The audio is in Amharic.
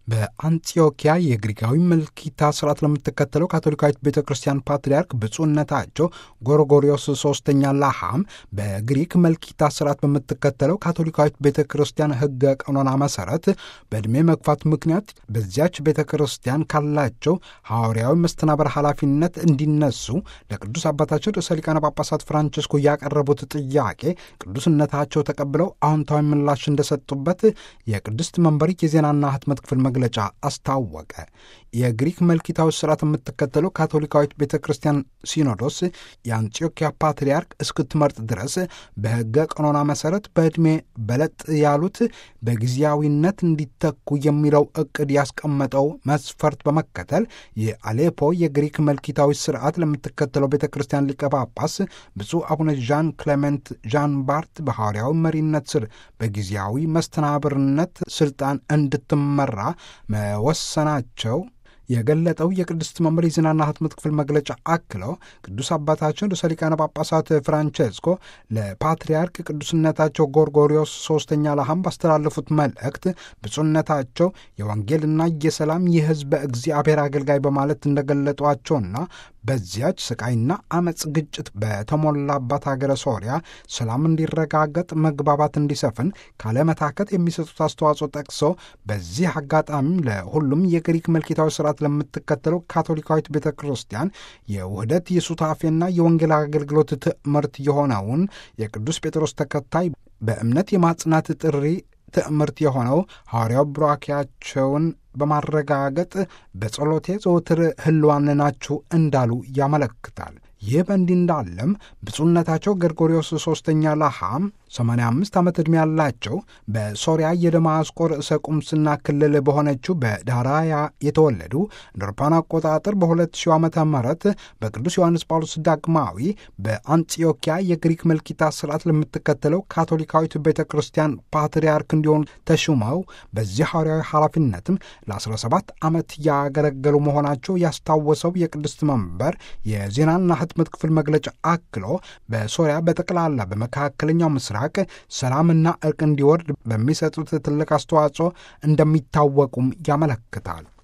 በአንጢዮኪያ የግሪካዊ መልኪታ ስርዓት ለምትከተለው ካቶሊካዊት ቤተ ክርስቲያን ፓትርያርክ ብፁዕነታቸው ጎርጎሪዮስ ሶስተኛ ላሃም በግሪክ መልኪታ ስርዓት በምትከተለው ካቶሊካዊት ቤተ ክርስቲያን ሕገ ቀኖና መሰረት በዕድሜ መግፋት ምክንያት በዚያች ቤተ ክርስቲያን ካላቸው ሐዋርያዊ መስተናበር ኃላፊነት እንዲነሱ ለቅዱስ አባታቸው ርዕሰ ሊቃነ ጳጳሳት ፍራንቸስኮ ያቀረቡት ጥያቄ ቅዱስነታቸው ተቀብለው አዎንታዊ ምላሽ እንደሰጡበት የቅድስት መንበሪ የዜናና ህትመት ክፍል መግለጫ አስታወቀ። የግሪክ መልኪታዊ ስርዓት የምትከተለው ካቶሊካዊት ቤተ ክርስቲያን ሲኖዶስ የአንጢዮኪያ ፓትርያርክ እስክትመርጥ ድረስ በሕገ ቀኖና መሠረት በዕድሜ በለጥ ያሉት በጊዜያዊነት እንዲተኩ የሚለው ዕቅድ ያስቀመጠው መስፈርት በመከተል የአሌፖ የግሪክ መልኪታዊ ስርዓት ለምትከተለው ቤተ ክርስቲያን ሊቀ ጳጳስ ብፁዕ አቡነ ዣን ክሌሜንት ዣን ባርት በሐዋርያዊ መሪነት ስር በጊዜያዊ መስተናብርነት ስልጣን እንድትመራ መወሰናቸው የገለጠው የቅድስት መንበር የዜናና ህትመት ክፍል መግለጫ አክለው ቅዱስ አባታችን ርዕሰ ሊቃነ ጳጳሳት ፍራንቼስኮ ለፓትርያርክ ቅዱስነታቸው ጎርጎሪዮስ ሶስተኛ ላሃም ባስተላለፉት መልእክት ብፁዕነታቸው የወንጌልና የሰላም የሕዝበ እግዚአብሔር አገልጋይ በማለት እንደገለጧቸውና በዚያች ስቃይና አመፅ ግጭት በተሞላባት ሀገረ ሶሪያ ሰላም እንዲረጋገጥ መግባባት እንዲሰፍን ካለመታከት የሚሰጡት አስተዋጽኦ ጠቅሶ በዚህ አጋጣሚም ለሁሉም የግሪክ መልኪታዊ ስርዓት ለምትከተለው ካቶሊካዊት ቤተ ክርስቲያን የውህደት የሱታፌና የወንጌል አገልግሎት ትምህርት የሆነውን የቅዱስ ጴጥሮስ ተከታይ በእምነት የማጽናት ጥሪ ትምህርት የሆነው ሐዋርያው ቡራኪያቸውን በማረጋገጥ በጸሎቴ ዘወትር ህልዋን ናችሁ እንዳሉ ያመለክታል። ይህ በእንዲህ እንዳለም ብፁዕነታቸው ገርጎሪዎስ ሦስተኛ ላሃም 85 ዓመት ዕድሜ ያላቸው በሶሪያ የደማስቆ ርዕሰ ቁምስና ክልል በሆነችው በዳራያ የተወለዱ እንደ አውሮፓውያን አቆጣጠር በ2000 ዓመተ ምህረት በቅዱስ ዮሐንስ ጳውሎስ ዳግማዊ በአንጢዮኪያ የግሪክ መልኪታ ስርዓት ለምትከተለው ካቶሊካዊት ቤተ ክርስቲያን ፓትርያርክ እንዲሆኑ ተሹመው በዚህ ሐዋርያዊ ኃላፊነትም ለ17 ዓመት ያገለገሉ መሆናቸው ያስታወሰው የቅድስት መንበር የዜናና ህትመት ክፍል መግለጫ አክሎ በሶሪያ በጠቅላላ በመካከለኛው ምስራቅ ሰላምና እርቅ እንዲወርድ በሚሰጡት ትልቅ አስተዋጽኦ እንደሚታወቁም ያመለክታል።